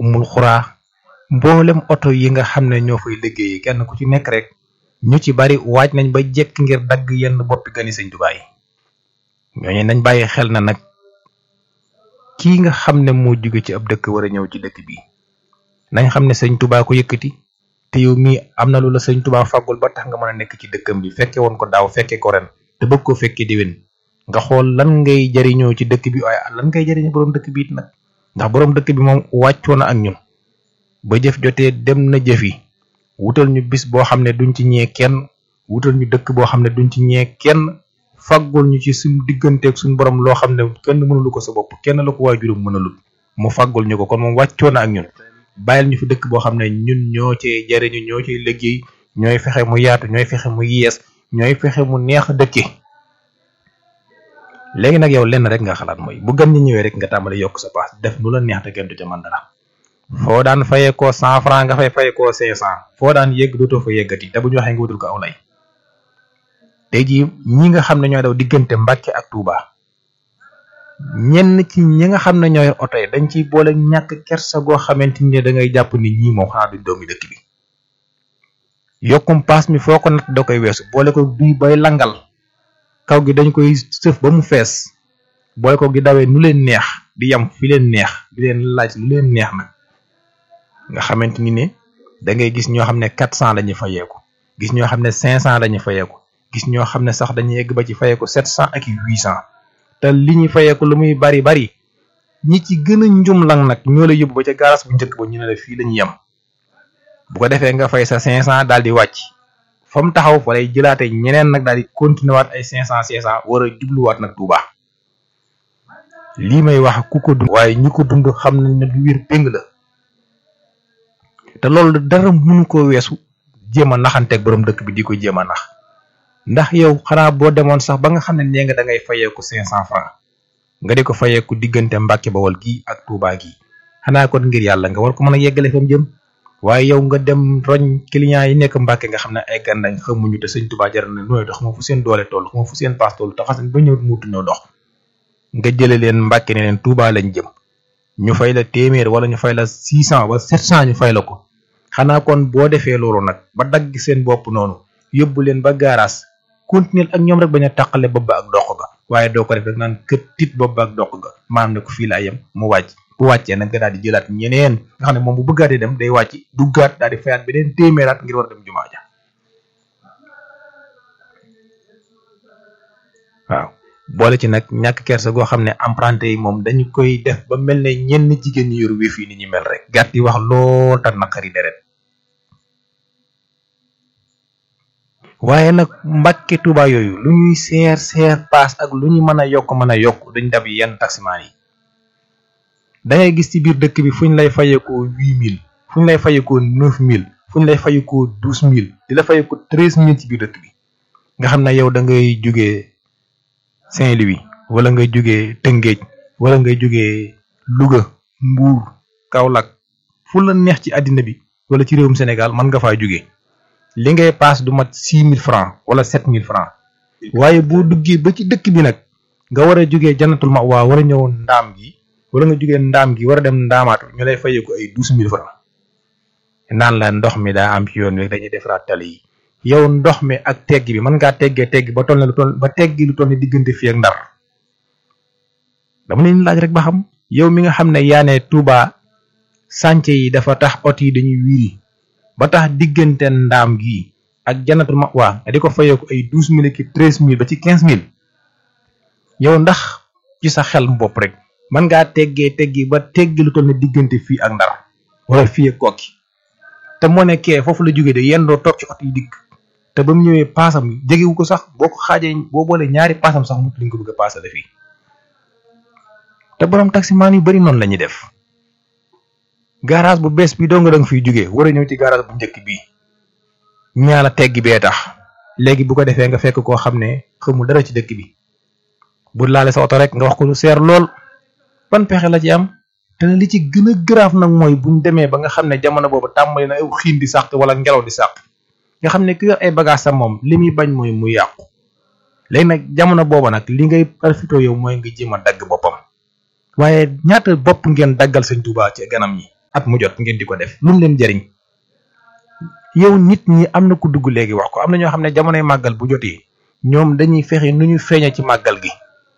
umul xuraa mboolem oto yi nga xam ne ñoo fay liggéey kenn ku ci nekk rek ñu ci bari waaj nañ ba jekk ngir dagg yenn boppi gani sëñ Tuubaa yi ñooñu nañ bàyyi xel na nag kii nga xam ne moo jóge ci ab dëkk war a ñëw ci dëkk bi nañ xam ne sëñ Tuubaa ko yëkkati te yow mii am na lu la sëñ Tuubaa fàggul ba tax nga mën a nekk ci dëkkam bi fekke woon ko daaw fekke ko ren te bëgg ko fekke déwén nga xool lan ngay jariñoo ci dëkk bi waaye lan ngay jariñoo borom dëkk bi it nag ndax borom dëkk bi moom wàccoo na ak ñun ba jëf jotee dem na jëfi wutal ñu bis boo xam ne duñ ci ñee kenn wutal ñu dëkk boo xam ne duñ ci ñee kenn faggul ñu ci suñ digganteeg suñ borom loo xam ne kenn mënulu ko sa bopp kenn la ko waajuram mënalul mu faggul ñu ko kon moom wàccoo na ak ñun bàyyil ñu fi dëkk boo xam ne ñun ñoo cee jariñu ñoo cee liggéey ñooy fexe mu yaatu ñooy fexe mu yees ñooy fexe mu neex a dëkke léegi nag yow lenn rek nga xalaat mooy bu gan ñi ñëwee rek nga tàmbali yokk sa paas def nu la neex te kenn du ca mën dara foo daan fayee ko cent franc nga fay fayee ko cinq cent foo daan yegg dootoo fa yeggati te bu ñu waxee nga wutul ko aw lay tey jii ñi nga xam ne ñooy daw diggante Mbàkke ak Touba ñenn ci ñi nga xam ne ñooy oto yi dañ ciy boole ñàkk kersa goo xamante ni da ngay jàpp ni ñii moom xanaa duñ doomi dëkk bi yokkum paas mi foo ko nat da koy weesu boole ko duy bay langal kaw gi dañ koy sëf ba mu fees boole ko gi dawee nu leen neex di yam fi leen neex di leen laaj lu leen neex nag nga xamante ni ne da ngay gis ñoo xam ne quatre cent la ñuy fayeeku gis ñoo xam ne cinq cent la ñuy fayeeku gis ñoo xam ne sax dañuy egg ba ci fayeeku sept cent ak huit cent te li ñuy fayeeku lu muy bari bari ñi ci gën a njumlang nag ñoo la yóbbu ba ca garas bu njëkk ba ñu ne la fii la ñu yem bu ko defee nga fay sa cinq cent daal di wàcc fa mu taxaw fa lay jëlaate ñeneen nag daal di continuer waat ay cinq cent cinq cent war a jubluwaat nag Touba lii may wax ku ko dund waaye ñi ko dund xam nañ ne du wér péng la te loolu dara mënu ko weesu jéem a naxanteeg borom dëkk bi di ko jéem a nax ndax yow xanaa boo demoon sax ba nga xam ne nee nga da ngay fayeeku cinq cent francs nga di ko fayeeku diggante Mbàkke Bawol gii ak Touba gii xanaa kon ngir yàlla nga war ko mën a yeggale fa mu jëm waaye yow nga dem roñ client yi nekk Mbàkke nga xam ne ay gan lañ xamuñu te sëñ Touba jaral na nooy dox xama fu seen doole toll xama fu seen paas toll te xasan ba ñëw muutu ñoo dox nga jële leen Mbàkke ne leen Touba lañ jëm ñu fay la téeméer wala ñu fay la six cent ba sept cent ñu fay la ko xanaa kon boo defee loolu nag ba dagg seen bopp noonu yóbbu leen ba gaaraas continuer ak ñoom rek bañ a tàqale bopp ba ak dox ga waaye doo ko def rek naan kët tit bopp ba ak dox ga maanaam ne ko fii laa yem mu wàcc bu wàccee nag nga daal di jëlaat ñeneen nga xam ne moom bu bëggaatee dem day wàcc duggaat daal di fayaat beneen téeméeraat ngir war a dem jumaa ja waaw boole ci nag ñàkk kersa goo xam ne emprunté yi moom dañu koy def ba mel ne ñenn jigéen ñi yor wéef yi ni ñu mel rek gàtt yi wax lool ta naqari deret waaye nag mbàkke tuba yooyu lu ñuy seer seer paas ak lu ñu mën a yokk mën a yokk duñ dab yenn taximaan yi da ngay gis ci biir dëkk bi fu ñu lay fayekoo huit mille fu ñu lay fayekoo neuf mille fu ñu lay fayekoo douze mille di la fayekoo treize mille ci biir dëkk bi nga xam ne yow da ngay jógee Saint-Louis wala ngay jógee Tëngéej wala ngay jógee Louga Mbuur Kaolack fu la neex ci àddina bi wala ci réewum Sénégal mën nga faa jógee li ngay paas du mat six mille francs wala sept mille francs waaye boo duggee ba ci dëkk bi nag nga war a jógee janatul ma waa war a ñëw ndaam gi wala nga jógee ndaam gi war a dem ndaamaatu ñu lay fayee ko ay douze mille francs naan la ndox mi daa am ci yoon wi dañuy defaraat tali yi yow ndox mi ak tegg bi mën ngaa teggee tegg ba toll ne lu toll ba teggi lu toll ne diggante fii ak ndar dama leen laaj rek ba xam yow mi nga xam ne yaa ne Touba sànce yi dafa tax ot yi dañuy wiiri ba tax diggante ndaam gi ak janatul ma waa nga di ko fayee ko ay douze mille ki treize mille ba ci quinze mille yow ndax ci sa xel bopp rek mën ngaa teggee teggi ba teggi lu toll ne diggante fii ak ndar wala fii ak kokki te moo ne kee foofu la jógee de yendoo toog ci oto yi dikk te ba mu ñëwee paasam jegewu ko sax boo ko xaajee boo boolee ñaari paasam sax mut li nga ko bëgg a paasale fii te borom taximaan yu bari noonu la ñuy def garage bu bees bi doo nga danga fiy jógee war a ñëw ci garage bu njëkk bii ñaala teggi bee tax léegi bu ko defee nga fekk koo xam ne xamul dara ci dëkk bi bu laale sa oto rek nga wax ko lu seer lool ban pexe la ci am te li ci gën a grave nag mooy buñ demee ba nga xam ne jamono boobu tàmbali na aw xiin di sàq wala ngelaw di sàq nga xam ne ku yor ay bagage sa moom li muy bañ mooy mu yàqu léegi nag jamono booba nag li ngay profité yow mooy nga jéem a dagg boppam waaye ñaata bopp ngeen daggal sëñ Tuubaa ci ganam ñi at mu jot ngeen di ko def lu mu leen jariñ yow nit ñi am na ku dugg léegi wax ko am na ñoo xam ne jamonoy màggal bu jotee ñoom dañuy fexe nu ñu feeña ci màggal gi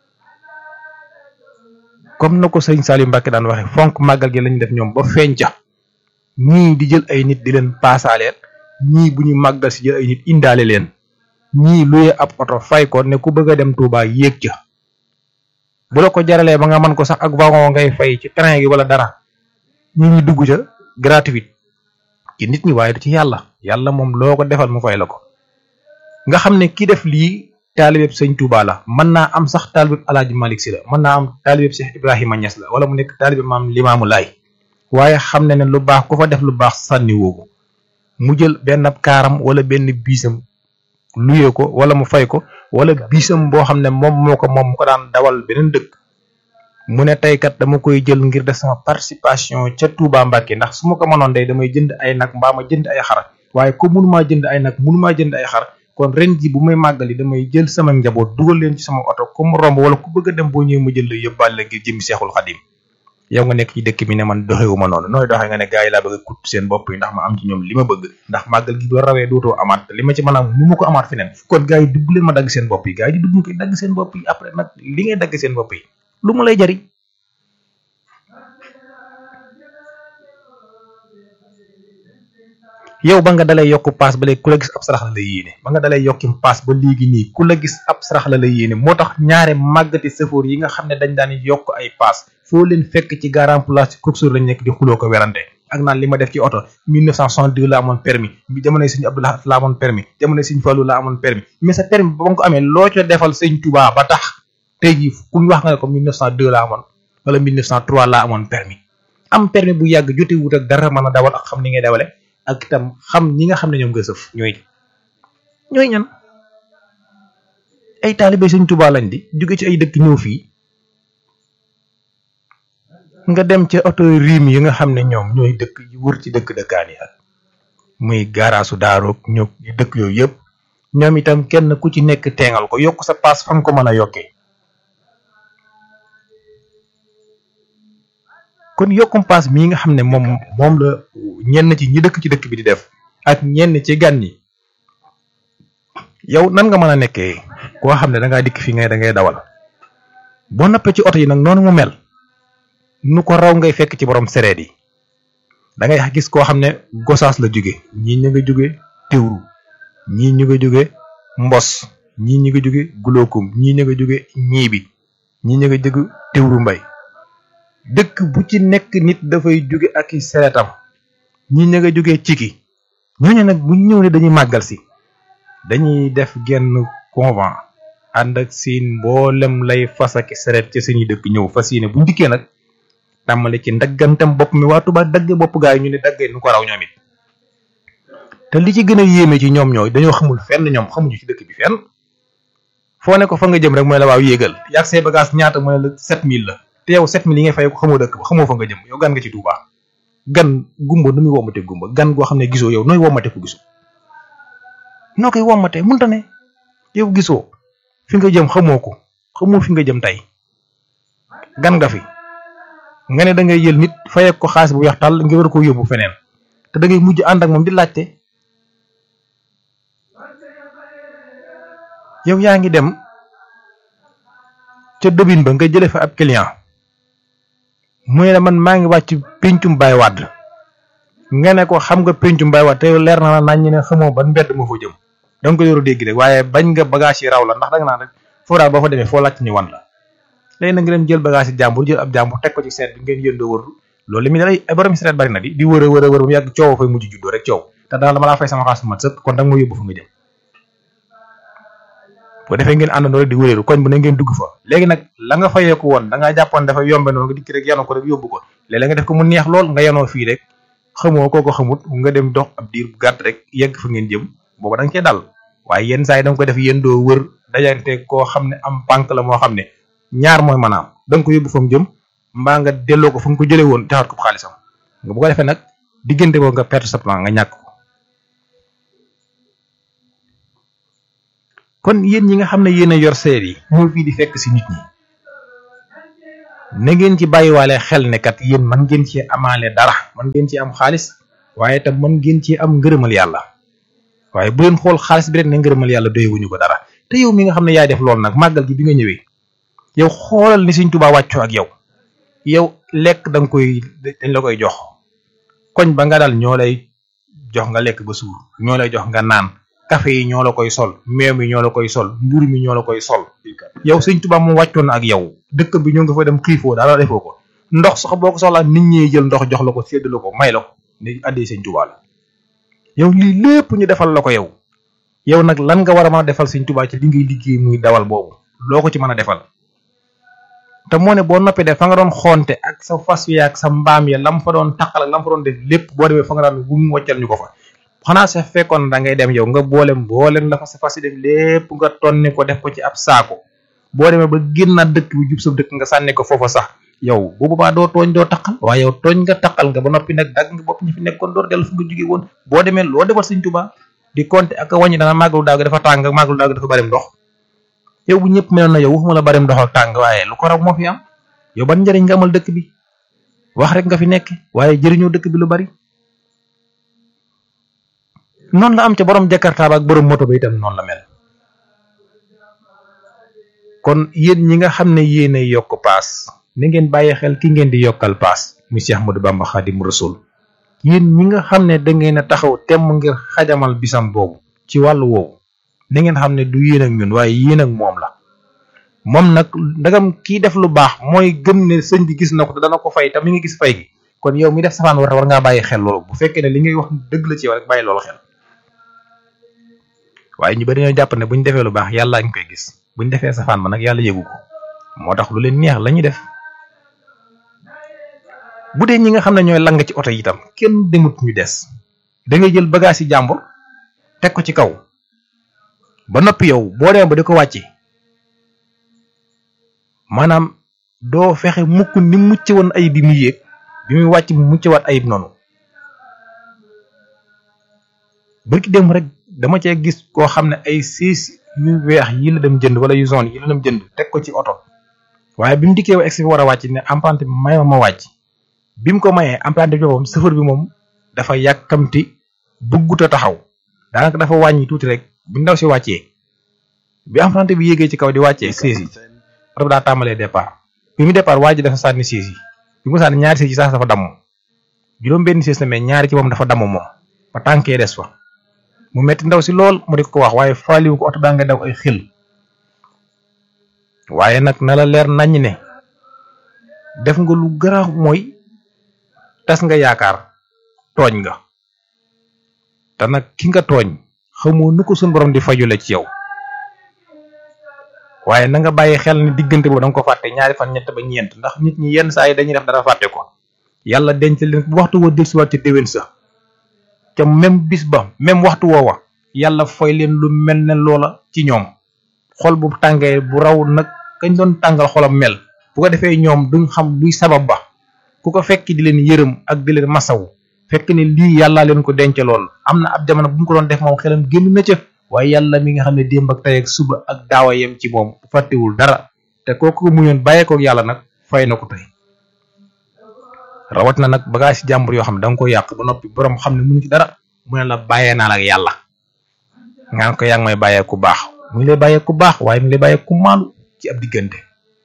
comme na ko sëñ Saliou Mbacke daan waxe fonk màggal gi lañu def ñoom ba feeñ ca ñii di jël ay nit di leen paasaaleel ñii bu ñu màggal si jël ay nit indaale leen ñii luye ab oto fay ko ne ku bëgg a dem Touba yéeg ca bu la ko jaralee ba nga mën ko sax ak wagon ngay fay ci train gi wala dara ñi ñi dugg ca gratuite ci nit ñi waaye du ci yàlla yàlla moom loo ko defal mu fay la ko nga xam ne ki def lii taalibeb sëñ Touba la mën naa am sax taalibeb Alaaji Malik Si la mën naa am taalibeb Cheikh Ibrahima Niass la wala mu nekk taalibeb maam Limaamu Laay waaye xam ne ne lu baax ku fa def lu baax sànni woogu mu jël benn kaaram wala benn biisam luyee ko wala mu fay ko wala biisam boo xam ne moom moo ko moom mu ko daan dawal beneen dëkk mu ne tey kat dama koy jël ngir def sama participation ca Touba Mbacke ndax su ma ko mënoon day damay jënd ay nag mbaa ma jënd ay xar waaye comme mënumaa jënd ay nag mënumaa jënd ay xar kon ren ji bu may màggali damay jël sama njaboot dugal leen ci sama oto ku mu romb wala ku bëgg a dem boo ñëwee ma jël la yóbbaale la ngir jëmi seexul xadim yow nga nekk ci dëkk bi ne man doxewuma noonu nooy doxee nga ne gars yi laa bëgg a kut seen bopp yi ndax ma am ci ñoom li ma bëgg ndax màggal gi doo rawee dootoo amaat li ma ci mën a am nu ma ko amaat feneen kon gars yi dugg leen ma dagg seen bopp yi gars yi di dugg koy dagg seen bopp yi après nag li ngay dagg seen bopp yi lu mu lay jariñ yow ba nga dalay yokk paas ba léegi ku la gis ab sarax la lay yéene ba nga dalay yokkim paas ba léegi nii ku la gis ab sarax la lay yéene moo tax ñaare màggati sëfoor yi nga xam ne dañ daan yokk ay paas foo leen fekk ci garan place ci coxeur lañ nekk di xuloo ko werante ak naan li ma def ci oto 1962 la amoon permis bi jamonoy sëñ Abdoulaye la amoon permis jamonoy sëñ Fallou la amoon permis mais sa permis ba nga ko amee loo ca defal sëñ Touba ba tax tey jii kuñ wax nga ne ko 1902 la amoon wala 1903 la amoon permis am permis bu yàgg jote wut ak dara mën a dawal ak xam ni ngay dawale ak itam xam ñi nga xam ne ñoom nga sëf ñooy ñooy ñan ay taalibe sëñ Touba lañ di jóge ci ay dëkk ñëw fii nga dem ca oto riim yi nga xam ne ñoom ñooy dëkk yu wër ci dëkk dëkkaan yi ak muy gaaraasu daaroog ñoo dëkk yooyu yëpp ñoom itam kenn ku ci nekk teengal ko yokk sa paas fa nga ko mën a yokkee kon yokkum paas mii nga xam ne moom moom la ñenn ci ñi dëkk ci dëkk bi di def ak ñenn ci gan yi yow nan nga mën a nekkee koo xam ne da ngaa dikk fi ngay da ngay dawal boo noppee ci oto yi nag noonu mu mel nu ko raw ngay fekk ci borom sereet yi da ngay gis koo xam ne gosaas la jóge ñii ñu nga jóge téwru ñii ñu nga jóge mbos ñii ñu nga jóge gulookum ñii ñu nga jóge ñiibi ñii ñu nga jóge téwru mbay dëkk bu ci nekk nit dafay jóge ak i sereetam ñii ñu nga jóge ciki ñooñu nag bu ñëw ne dañuy màggal si dañuy def genn convent ànd ak seen mboolem lay fas ak seret ci suñuy dëkk ñëw fas yéene bu ndikkee nag tàmmale ci ndaggantam bopp mi waa Tuubaa dagge bopp gaa yi ñu ne daggee nu ko raw ñoom it te li ci gën a yéeme ci ñoom ñooy dañoo xamul fenn ñoom xamuñu ci dëkk bi fenn foo ne ko fa nga jëm rek mooy la waaw yéegal yaag say bagage ñaata mooy la 7000 la te yow 7000 yi ngay fay ko xamoo dëkk ba xamoo fa nga jëm yow gan nga ci Tuubaa gan gumba nu muy womate gumba gan goo xam ne gisoo yow nooy womate ko gisoo noo koy womate munta ne yow gisoo fi nga jëm xamoo ko xamoo fi nga jëm tey gan nga fi nga ne da ngay jël nit fayee ko xaalis bu weex tàll nga war koo yóbbu feneen te da ngay mujj ànd ak moom di laajte yow yaa ngi dem ca dobin ba nga jële fa ab client muy ne man maa ngi wàcc péncum Baay Wàdd nga ne ko xam nga péncum Baay Wàdd te yow leer na la nañ ne xamoo ban mbedd moo fa jëm da nga ko yoru dégg rek waaye bañ nga bagage yi raw la ndax da nga naan rek foo daal boo fa demee foo laajte ñu wan la léegi nag nga dem jël bagage yi jàmbur jël ab jàmbur teg ko ci seet bi ngeen yëndoo wër loolu li muy dalay ay borom seet bari na di di wër a wër a wër ba mu yàgg coow fay mujj juddoo rek coow te daal dama laa fay sama xaalis mat sëkk kon danga ma yóbbu fa nga jëm bu defee ngeen àndandoo rek di wëreeru koñ bu ne ngeen dugg fa léegi nag la nga fayeeku woon da ngaa jàppoon dafa yombe noonu nga dikk rek yanoo ko rek yóbbu ko léeg-léeg nga def ko mu neex lool nga yanoo fii rek xamoo koo ko xamut nga dem dox ab diir bu gàtt rek yegg fa ngeen jëm booba da nga cee dal waaye yenn saa yi da nga ko def yéen doo wër dajante koo xam ne am pànk la moo xam ne ñaar mooy maanaam da nga ko yóbbu fa mu jëm mbaa nga delloo ko fa nga ko jëlee woon taxaat ko xaalisam nga bu ko defee nag diggante boobu nga perte sa plan nga ñàkk ko kon yéen ñi nga xam ne yéen a yor seet yi ñëw fii di fekk si nit ñi na ngeen ci bàyyiwaale xel ne kat yéen man ngeen ci amaale dara man ngeen ci am xaalis waaye tam man ngeen ci am ngërëmal yàlla waaye bu leen xool xaalis bi rek ne ngërëmal yàlla doyewuñu ko dara te yow mi nga xam ne yaay def loolu nag màggal gi bi nga ñëwee yow xoolal ni Sëñ Tuubaa wàccoo ak yow yow lekk da nga koy dañ la koy jox koñ ba nga dal ñoo lay jox nga lekk ba suur ñoo lay jox nga naan café yi ñoo la koy sol meew mi ñoo la koy sol mburu mi ñoo la koy sol yow Sëñ Tuubaa moom wàccoon na ak yow dëkk bi ñoo nga fa dem xiifoo dara defoo ko ndox sax boo ko soxlaa nit ñi jël ndox jox la ko sédd la ko may la ko ni addee Sëñ Tuubaa la yow lii lépp ñu defal la ko yow yow nag lan nga war a mën a defal Sëñ Tuubaa ci li ngay liggéey muy dawal boobu loo ko ci mën a defal te moo ne boo noppee def fa nga doon xonte ak sa fas wi ak sa mbaam ya lam fa doon taqal ak lam fa doon def lépp boo demee fa nga daan bu mu wàccal ñu ko fa xanaa sa fekkoon da ngay dem yow nga boolem boolem la fa sa fas yi dem lépp nga tonni ko def ko ci ab saako boo demee ba génnaat dëkk bi jub sa dëkk nga sànni ko foofa sax yow bu boobaa doo tooñ doo taqal waaye yow tooñ nga taqal nga ba noppi nag dagg nga bopp ñi fi nekkoon door dellu fu nga jóge woon boo demee loo defal Sëñ Tuubaa di compter ak a wàññi dana màggalu daaw gi dafa tàng màggalu daaw gi dafa bari ndox yow bu ñëpp meloon na yow waxuma la bari ndox ak tàng waaye lu ko raw moo fi am yow ban njëriñ nga amal dëkk bi wax rek nga fi nekk waaye jëriñoo dëkk bi lu bari noonu la am ca borom jakarta ba ak borom moto ba itam noonu la mel kon yéen ñi nga xam ne yéen ay yokk paas ni ngeen bàyyi xel ki ngeen di yokkal paas muy Cheikh Ahmadou Bamba Xaadimu Rasuul yéen ñi nga xam ne da ngeen a taxaw temm ngir xajamal bisam boobu ci wàllu woowu ni ngeen xam ne du yéen ak ñun waaye yéen ak moom la moom nag ndagam kii def lu baax mooy gëm ne sëñ bi gis na ko te dana ko fay te mi ngi gis fay gi kon yow mi def safaan war war ngaa bàyyi xel loolu bu fekkee ne li ngay wax dëgg la ci yow rek bàyyi loolu xel waaye ñu bari ñoo jàpp ne bu ñu defee lu baax yàlla ngi koy gis bu ñu defee safaan ba nag yàlla yëgu ko moo tax lu leen neex la ñuy def bu dee ñi nga xam ne ñooy lang ci oto yi itam kenn demut ñu des da ngay jël bagage yi jàmbur teg ko ci kaw ba noppi yow boo demee ba di ko wàcce maanaam doo fexe mukk ni mucc woon ayib bi muy yéeg bi muy wàcc mu mucc waat ayib noonu bërki dem rek dama cee gis koo xam ne ay siis yu weex yi la dem jënd wala yu zone yi la dem jënd teg ko ci oto waaye bi mu dikkee ba egsi fi war a wàcc ne emprunté bi may ma ma wàcc bi mu ko mayee emprunté bi moom chauffeur bi moom dafa yàkkamti bëggut a taxaw daanaka dafa wàññi tuuti rek bi ndaw si wàccee bi emprunté bi yéegee ci kaw di wàccee siis yi oto bi daa tàmbalee départ bi mu départ waa ji dafa sànni siis yi bi mu sànni ñaari siis yi sax dafa damm juróom benn siis la mais ñaari ci moom dafa damm moom ba tànkee des fa mu metti ndaw si lool mu di ko wax waaye faaliwu ko oto baa nga daw ay xil waaye nag na la leer nañ ne def nga lu garaaw mooy tas nga yaakaar tooñ nga te nag ki nga tooñ xamoo nu ko suñ borom di fajule ci yow waaye na nga bàyyi xel ni diggante boobu da nga ko fàtte ñaari fan ñett ba ñeent ndax nit ñi yenn saa yi dañuy def dara fàtte ko yàlla denc leen bu waxtu woo dellusiwaat ci déwén sa ca même bis ba même waxtu woowa yàlla fay leen lu mel ne loola ci ñoom xol bu tàngee bu raw nag kañ doon tàngal xolam mel bu ko defee ñoom duñ xam luy sabab ba ku ko fekk di leen yërëm ak di leen masawu fekk ne lii yàllaa leen ko dencaloon am na ab jamono bu mu ko doon def moom xelam génn na ca waaye yàlla mi nga xam ne démb ak tey ak suba ak daawa yem ci moom fàttewul dara te kooku mu ñoon bàyyeekook yàlla nag fay na ko tey rawat na nag bagage ci jàmbur yoo xam ne da nga ko yàq ba noppi borom xam ne mënu ci dara mu ne la bàyyee naa la ak yàlla nga ko yaa ngi may bàyyee ku baax mu ngi lay bàyyee ku baax waaye mu ngi lay bàyyee ku maalu ci ab diggante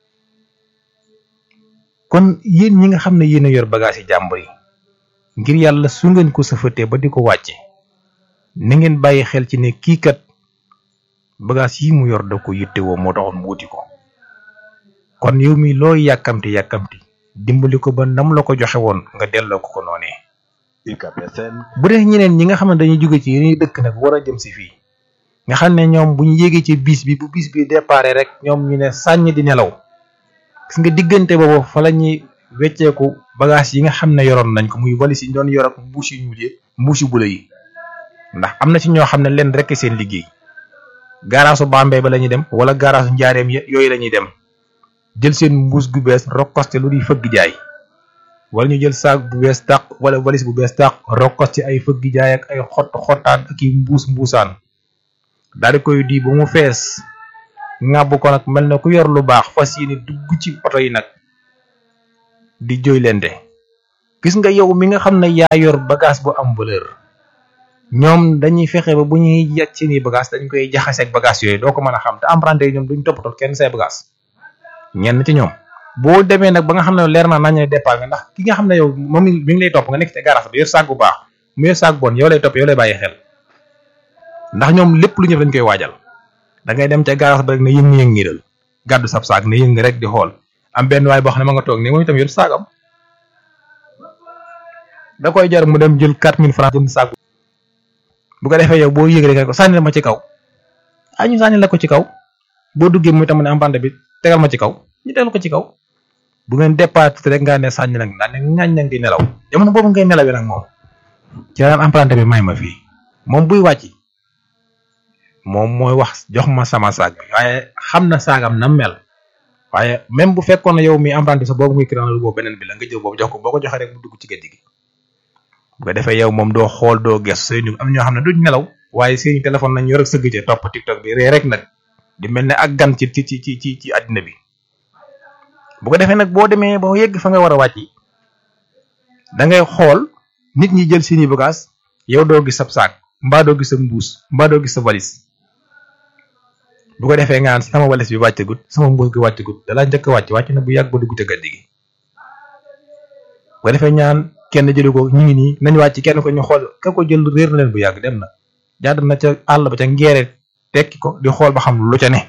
kon yéen ñi nga xam ne yéen a yor bagage yi jàmbur yi ngir yàlla su ngeen ko sëfatee ba di ko wàcce na ngeen bàyyi xel ci ne kii kat bagage yi mu yor da ko yittewoo moo taxoon mu wuti ko kon yow mi looy yàkkamti yàkkamti dimbali ko ba nam la ko joxe woon nga delloo ko ko noonee bu dee ñeneen ñi nga xam ne dañuy jóge ci yeneen dëkk nag war a jëm si fii nga xam ne ñoom bu ñu yéegee ci bis bi bu bis bi déparé rek ñoom ñu ne sàññ di nelaw gis nga diggante boobu fa la ñuy wecceeku bagage yi nga xam ne yoroon nañ ko muy valise yi ñu doon yor ak mbuus yu ñuul yi mbuus yu bula yi ndax am na ci ñoo xam ne leen rek seen liggéey gaaraasu Bambey ba la ñuy dem wala gaaraasu njaareem yooyu la ñuy dem jël seen mbuus gu bees rokkoste lu di fëgg jaay wala ñu jël saak bu bees tàq wala valise bu bees tàq rokkoste ay fëgg jaay ak ay xott xottaan ak i mbuus mbuusaan daal di koy di ba mu fees ŋàbb ko nag mel na ku yor lu baax fas yéene dugg ci oto yi nag di jooy lente gis nga yow mi nga xam ne yaa yor bagage bu am valeur ñoom dañuy fexe ba bu ñuy yàcc seeni bagage dañ koy jaxase ak bagage yooyu doo ko mën a xam te emprunté yi ñoom duñ toppatoo kenn say bagage ñenn ci ñoom boo demee nag ba nga xam ne leer naa nañ ne départ nga ndax ki nga xam ne yow moom mi ngi lay topp nga nekk ci garage bi yor saag bu baax mu yor saag bon yow lay topp yow lay bàyyi xel ndax ñoom lépp lu ñëw dañ koy waajal da ngay dem ca garage ba rek ne yëngu yëngu dal gàddu sab saag ne yëngu rek di xool am benn waay boo xam ne ma nga toog ne moom itam yor saagam da koy jar mu dem jël 4000 francs jënd saag bu ko defee yow boo yëgee rek ko sànni ma ci kaw ah ñu sànni la ko ci kaw boo duggee muy tam ne emprunté bi tegal ma ci kaw ñu tegal ko ci kaw bu ngeen départ rek nga ne sànni nag ndaa ne ñaañ nag di nelaw jamono boobu ngay nelawee nag moom ci daan emprunté bi may ma fii moom buy wàcc moom mooy wax jox ma sama saag bi waaye xam na saagam na mel waaye même bu fekkoon ne yow mi emprunté sa boobu muy créé boobu beneen bi la nga jël boobu jox ko boo ko joxee rek mu dugg ci géej gi bu ko defee yow moom doo xool doo ges seeni am ñoo xam ne duñ nelaw waaye seeni téléphone nañ yor ak sëgg ci topp tiktok bi ree rek nag di mel ne ak gan ci ci ci ci ci ci àddina bi bu ko defee nag boo demee ba yegg fa nga war a wàcc da ngay xool nit ñi jël seeni bagage yow doo gis sab saak mbaa doo gis sa mbuus mbaa doo gis sa valise bu ko defee nga naan sama valise bi wàccagut sama mbuus gi wàccagut dalaa njëkk a wàcc wàcc na bu yàgg ba dugg ca gaddi gi bu ko defee ñaan kenn jëli ko ñu ngi nii nañ wàcc kenn ko ñu xool ka ko jël réer na leen bu yàgg dem na jàdd na ca àll ba ca ngeere tekki ko di xool ba xam lu ca ne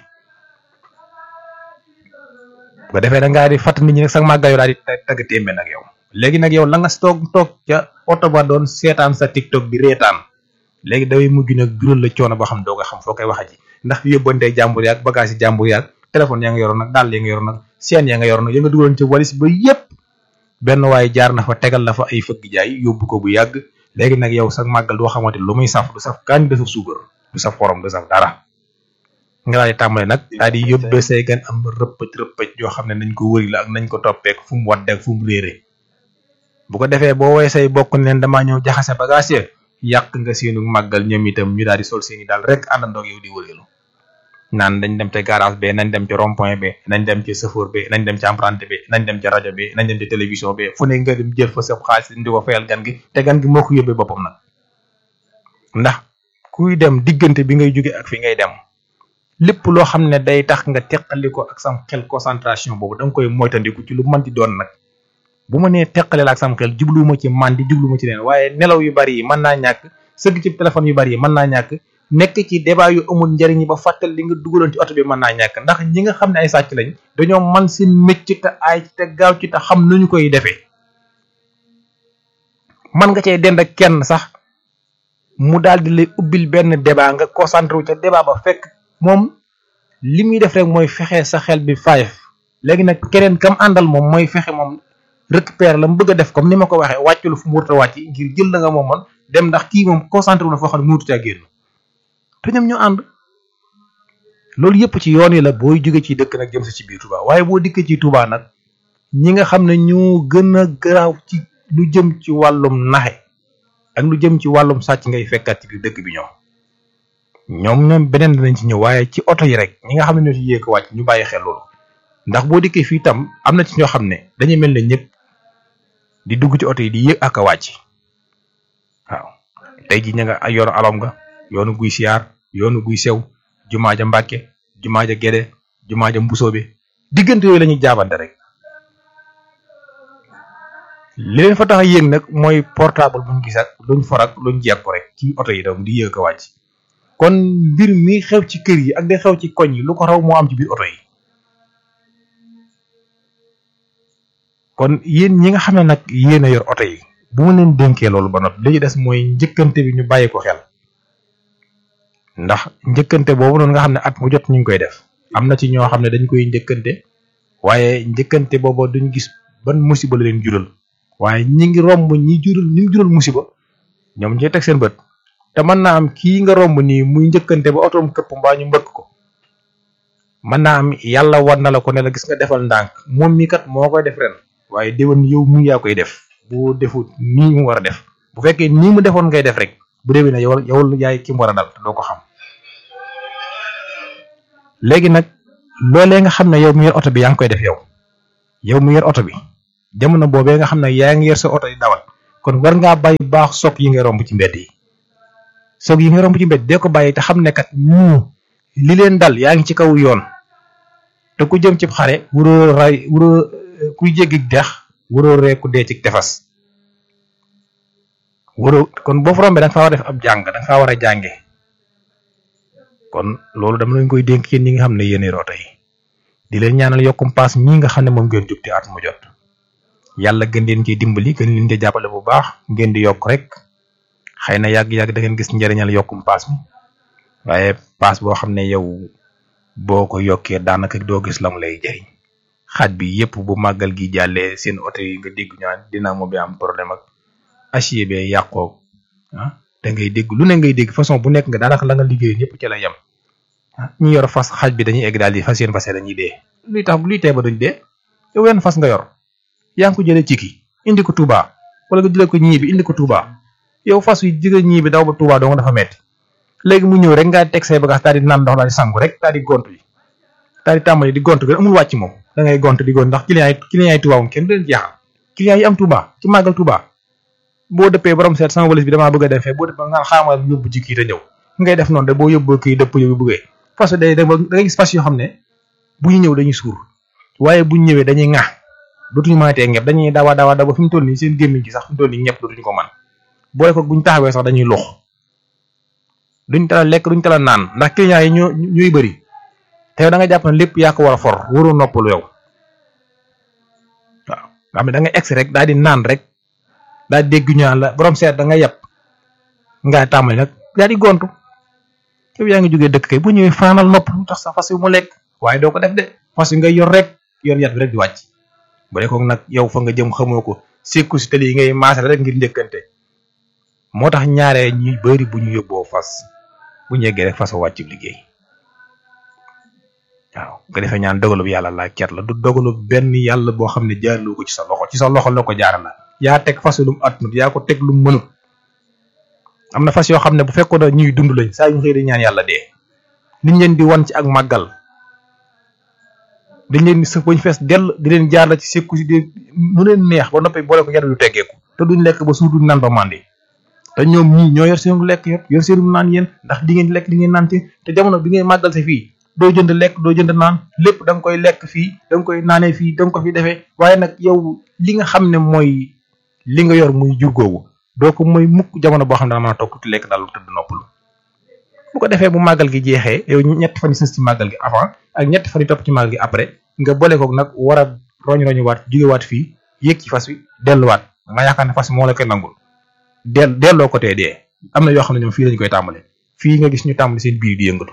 bu ko defee da ngaa di fàtt nit ñi nag sax màggayo daal di tagg témbe nag yow léegi nag yow la nga toog toog ca oto ba doon seetaan sa tiktok bi reetaan léegi daway mujj nag jural la coono boo xam doo ko xam foo koy waxa ji ndax yóbbante jàmbur yaag bagage yi jàmbur yaag téléphone yaa nga yoroon nag dàll ya nga yoroon nag seen ya nga yoroon nag ya nga dugaloon ci walis ba yépp benn waaye jaar na fa tegal la fa ay fëgg jaay yóbbu ko bu yàgg léegi nag yow sax màggal doo xamante lu muy saf du saf kaañ du saf suukar du saf xorom du saf dara nga daal di tàmbale nag daal di yóbbe say gan am rëppëj rëppëj yoo xam ne nañ ko wëri la ak nañ ko toppeek fu mu wadde ak fu mu réere bu ko defee boo woy say bokk ne leen damaa ñëw jaxase bagage ya yàq nga seenu màggal ñoom itam ñu daal di sol seeni daal rek àndandoog yow di wëreelu naan dañ dem ca garage be nañ dem ca rond point be nañ dem ca chauffeur be nañ dem ca emprunté be nañ dem ca rajo be nañ dem ca télévision be fu ne nga dem jël fa sa xaalis di ko fayal gan gi te gan gi moo ko yóbbee boppam nag ndax kuy dem diggante bi ngay jóge ak fi ngay dem lépp loo xam ne day tax nga teqali ko ak sam xel concentration boobu da nga koy moytandiku ci lu mën di doon nag bu ma nee teqale la ak sam xel jubluwuma ci man di jubluwuma ci leen waaye nelaw yu bari yi mën naa ñàkk sëgg ci téléphone yu bari yi mën naa ñàkk nekk ci débat yu amul njariñ ba fàttal li nga dugaloon ci oto bi mën naa ñàkk ndax ñi nga xam ne ay sàcc lañ dañoo man seen mécc te aay ci te gaaw ci te xam nañu koy defee man nga cee dend ak kenn sax mu daal di lay ubbil benn débat nga concentré wu ca débat ba fekk moom li muy def rek mooy fexe sa xel bi five léegi nag keneen kam àndal moom mooy fexe moom récupérer la mu bëgg a def comme ni ma ko waxee wàcculu fu mu wurta wàcc ngir jël la nga moomoon dem ndax kii moom concentré wu na foo xam ne mënut caa génn te ñoom ñoo ànd loolu yëpp ci yoon yi la booy jóge ci dëkk nag jëm si ci biir Touba waaye boo dikkee ci Touba nag ñi nga xam ne ñoo gën a garaaw ci lu jëm ci wàllum naxe ak lu jëm ci wàllum sàcc ngay fekkaat ci biir dëkk bi ñoom ñoom ñoom beneen dinañ ci ñëw waaye ci oto yi rek ñi nga xam ne ñoo ci yéeg wàcc ñu bàyyi xel loolu ndax boo dikkee fii tam am na ci ñoo xam ne dañuy mel ne ñëpp di dugg ci oto yi di yéeg ak a wàcc waaw tey ji ña nga yoonu alom nga yoonu guy siyaar yoonu guy sew jumaa ja mbàkke jumaa ja gede jumaa ja mbusoobe diggante yooyu la ñuy jaabante rek li leen fa tax a yéeg nag mooy portable buñ gis ak luñ for ak luñ jeeg ko rek ci oto yi tam di yéeg a wàcc kon mbir mi xew ci kër yi ak day xew ci koñ yi lu ko raw moo am ci biir oto yi kon yéen ñi nga xam ne nag yéen a yor oto yi bu ma leen dénkee loolu ba noppi li ci des mooy njëkkante bi ñu bàyyi ko xel ndax njëkkante boobu noonu nga xam ne at mu jot ñu ngi koy def am na ci ñoo xam ne dañ koy njëkkante waaye njëkkante booba duñ gis ban musiba la leen jural waaye ñi ngi romb ñi jural ñi mu jural musiba ñoom ñooy teg seen bët te mën naa am kii nga romb nii muy njëkkante ba otoom këpp mbaa ñu mbëkk ko mën naa am yàlla war na la ko ne la gis nga defal ndànk moom mi kat moo koy def ren waaye déwén yow mu yaa koy def boo defut nii mu war a def bu fekkee nii mu defoon ngay def rek bu déwén ne yow yow yaay ki mu war a dal doo ko xam léegi nag loolee nga xam ne yow mu yor oto bi yaa ngi koy def yow yow mu yor oto bi jamono boobee nga xam ne yaa ngi yor sa oto di dawal kon war ngaa bàyyi baax soog yi nga romb ci mbedd yi soog yi nga romb ci mbedd dee ko bàyyi te xam ne kat ñu li leen dal yaa ngi ci kaw yoon te ku jëm ci xare wuroo ray wuroo kuy jéggi dex wuroo reeku dee ci tefas wuroo kon boo fa rombee da nga faa war a def ab jàng da nga faa war a jànge kon loolu dama leen koy dénk yéen ñi nga xam ne yéen roota yi di leen ñaanal yokkum paas ñii nga xam ne moom ngeen jug te at mu jot yàlla gën leen ciy dimbali gën leen ci jàppale bu baax ngeen di yokk rek xëy na yàgg-yàgg da ngeen gis njëriñal yokkum paas mi waaye paas boo xam ne yow boo ko yokkee daanaka doo gis la mu lay jëriñ xaaj bi yépp bu màggal gi jàllee seen oto yi nga dégg ñaan dynamo bi am problème ak acier bee yàqoo ah da ngay dégg lu ne ngay dégg façon bu nekk nga daanaka la nga liggéey ñëpp ci la yem ñi yor fas xaaj bi dañuy egg daal di fas yéen fase dañuy dee luy tax luy tee ba duñ dee yow wenn fas nga yor yaa ngi ko jëlee ciki indi ko Touba wala nga jëlee ko ñii bi indi ko Touba yow fas wi jigéen ñii bi daw ba Touba doo nga dafa metti léegi mu ñëw rek nga teg say bagage daal di naan ndox daal di sangu rek daal di gontu yi daal di tàmbali di gontu bi amul wàcc moom da ngay gont di gont ndax client yi client yi Touba moom kenn du leen jeexal client yi am Touba ci màggal Touba boo dëppee borom seet sama walis bi damaa bëgg a dem fee boo dëppee nga xaamal yóbbu ci kii te ñëw ngay def noonu de boo yóbboo kii dëpp yóbbu bëggee fas day da ngay gis fas yoo xam ne bu ñu ñëw dañuy suur waaye bu ñu ñëwee dañuy ŋaax dootuñu mënatee ñëpp dañuy dawa dawa dawa fi mu toll nii seen gémmiñ gi sax fi mu toll nii ñëpp dootuñu ko man boole ko buñ taxawee sax dañuy lux duñ tala lekk duñ tala naan ndax client yi ñoo ñuy bëri te yow da nga jàpp ne lépp yaa ko war a for waroo noppalu yow waaw nga xam ne da ngay egsi rek daal di naan rek daal di dégg ñu naan la borom seet da nga yeb nga tàmbali nag daal di gontu yow yaa ngi jógee dëkk kay bu ñëwee faanal nopp lu tax sa fas yu mu lekk waaye doo ko def de fas yi ngay yor rek yor yat bi rek di wàcc bu dee ko nag yow fa nga jëm xamoo ko sekku si tali yi ngay maasal rek ngir njëkkante moo tax ñaaree ñuy bëri bu ñu yóbboo fas bu ñu yeggee rek fas wàcc liggéey waaw nga defee ñaan dogalub yàlla laa ket la du dogalub benn yàlla boo xam ne jaarloo ko ci sa loxo ci sa loxo la ko jaara la yaa teg fas lu mu atnut yaa ko teg lu mu mënut am na fas yoo xam ne bu fekkoon ne ñuy dund lañ saa yu xëy di ñaan yàlla dee liñ leen di wan ci ak màggal dañ leen di sëf bañ fees dell di leen jaar la ci sekku si di mu leen neex ba noppi boole ko yar yu teggeeku te duñ lekk ba suur duñ naan ba màndi te ñoom ñii ñoo yor seen lekk yëpp yor seen naan yéen ndax di ngeen lekk di ngeen naan ci te jamono bi ngeen màggal si fii doo jënd lekk doo jënd naan lépp da nga koy lekk fii da nga koy naanee fii da nga ko fi defee waaye nag yow li nga xam ne mooy li nga yor muy jur googu doo ko mooy mukk jamono boo xam ne dana mën a toog tuuti lekk daal lu tëdd noppalu bu ko defee bu màggal gi jeexee yow ñetti fan yi sës ci màggal gi avant ak ñetti fan yi topp ci màggal gi après nga boole koog nag war a roñ roñu waat jógewaat fii yéeg ci fas wi delluwaat nga yaakaar ne fas moo la koy nangul del delloo ko tee dee am na yoo xam ne ñoom fii lañu koy tàmbale fii nga gis ñu tàmbali seen biir di yëngatu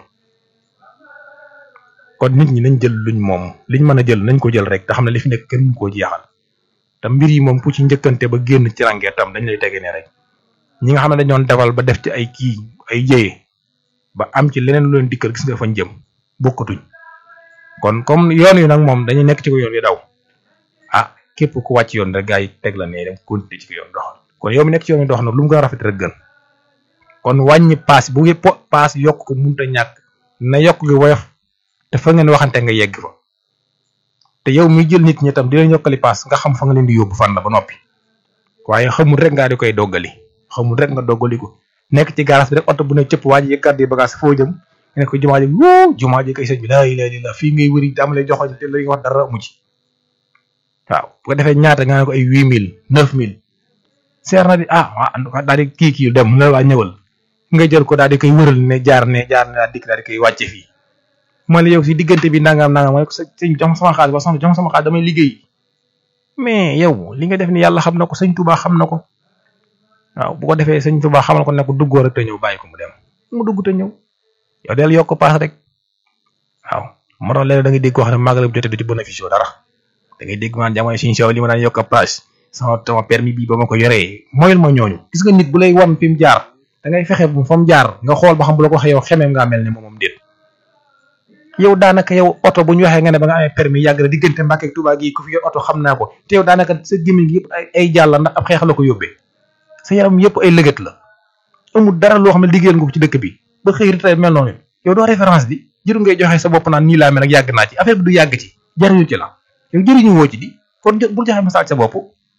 kon nit ñi nañ jël luñ moom liñ mën a jël nañ ko jël rek te xam ne li fi nekk kenn mënu koo jeexal te mbir yi moom ku ci njëkkante ba génn ci ràngee tam dañ lay tege ne rek ñi nga xam ne dañoon defal ba def ci ay kii ay jëye ba am ci leneen lu leen dikkal gis nga fañ jëm bokkatuñ kon comme yoon yu nag moom dañuy nekk ci ko yoon yu daw ah képp ku wàcc yoon rek gaa yi teg la ne dem continuer ci ko yoon doxal kon yow mi nekk ci yoon yu dox nag lu mu gën a rafet rek gën kon wàññi paas bu paas yokk ko munta ñàkk na yokk gi woyof te fa ngeen waxante nga yegg fa te yow muy jël nit ñi tam di leen yokkali paas nga xam fa nga leen di yóbbu fan la ba noppi waaye xamul rek ngaa di koy doggali xamul rek nga doggali ko nekk ci garage bi rek oto bu ne cëpp waa ji yëkkat di bagage foo jëm nga ne ko jumaa ji wuu jumaa ji kay sëñ bi laa ilaaha illallaah fii ngay wëri am lay joxoñ te la wax dara amu ci waaw bu ko defee ñaata nga ne ko ay huit mille neuf mille seer na di ah waa daal di kii kii dem na waa ñëwal nga jël ko daal di koy wëral ne jaar ne jaar ne daal dikk daal di koy wàcce fii ma ne yow si diggante bi nangam nangam ma ne ko sëñ jox ma sama xaalis ba soxna jox ma sama xaalis damay liggéey mais yow li nga def ni yàlla xam na ko sëñ Touba xam na ko waaw bu ko defee sëñ Touba xamal ko ne ko duggoo rek te ñëw bàyyi ko mu dem mu dugg te ñëw yow del yokk paas rek waaw moo tax léeg da ngay dégg wax ne màggal bu jotee du ci bénéfice dara da ngay dégg man jamono suñu sew li ma daan yokk paas sama sama permis bi ba ma ko yoree moyul ma ñooñu gis nga nit bu lay wan fi mu jaar da ngay fexe bu fa mu jaar nga xool ba xam bu la ko waxee yow xemeem ngaa mel ne moomam déet yow daanaka yow oto bu ñu waxee nga ne ba nga amee permis yàgg na diggante Mbàkke ak Tuubaa gi ku fi yor oto xam naa ko te yow daanaka sa gémmiñ gi yëpp ay ay jàll ndax ab xeex la ko yóbbee sa yaram yëpp ay lëgët la amul dara loo xam ne liggéeyal nga ko ci dëkk bi ba xëy ritay mel noonu yow doo référence bi jëru ngay joxe sa bopp naan nii laa mel ak yàgg naa ci affaire bi du yàgg ci jariñu ci la yow jëriñu woo ci di kon bul joxe message sa bopp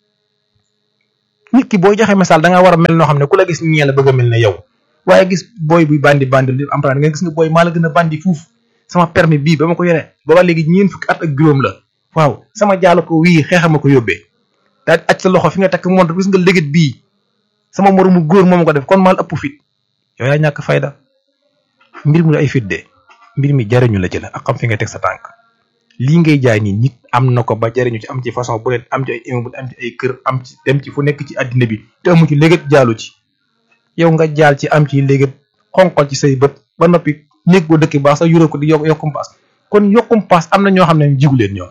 nit ki booy joxe message da nga war a mel noo xam ne ku la gis ñee la bëgg a mel ne yow waaye gis booy buy bandi bandi li am nga gis nga booy maa la gën a bandi fuuf sama permis bii ba ma ko yore booba léegi ñeen fukki at ak juróom la waaw sama jaalo ko wii xeexama ko yóbbee daal aj sa loxo fi nga takk montre gis nga légit bii sama moromu góor moom ko def kon maal ëpp fit yow yaa ñàkk fayda mbir mi ay fit de mbir mi jariñu la ci la ak xam fi nga teg sa tànk lii ngay jaay nii nit am na ko ba jariñu ci am ci façon bu leen am ci ay immeuble am ci ay kër am ci dem ci fu nekk ci àddina bi te amu ci légat jaalu ci yow nga jaal ci am ci légat xonqal ci say bët ba noppi néeg boo dëkk baax sax yuró ko di yokk yokkum paas kon yokkum paas am na ñoo xam ne jigu leen ñoom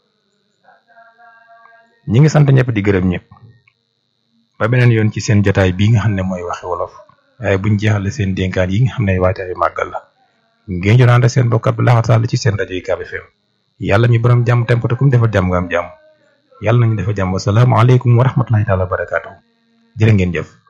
ñi ngi sant ñëpp di gërëm ñëpp ba beneen yoon ci seen jotaay bii nga xam ne mooy waxi wolof waaye buñ jeexale seen dénkaan yi nga xam ne waajtaayu màggal la ngeen jonaante seen bokkat bi laxat sàll ci seen rajo yi Ucab FM yàlla mi borom jàmm temp te kum defal jàmm nga am jàmm yàlla nañu defal jàmm wasalaamaaleykum wa rahmatulahi taala wa barakaatu jërë ngeen jëf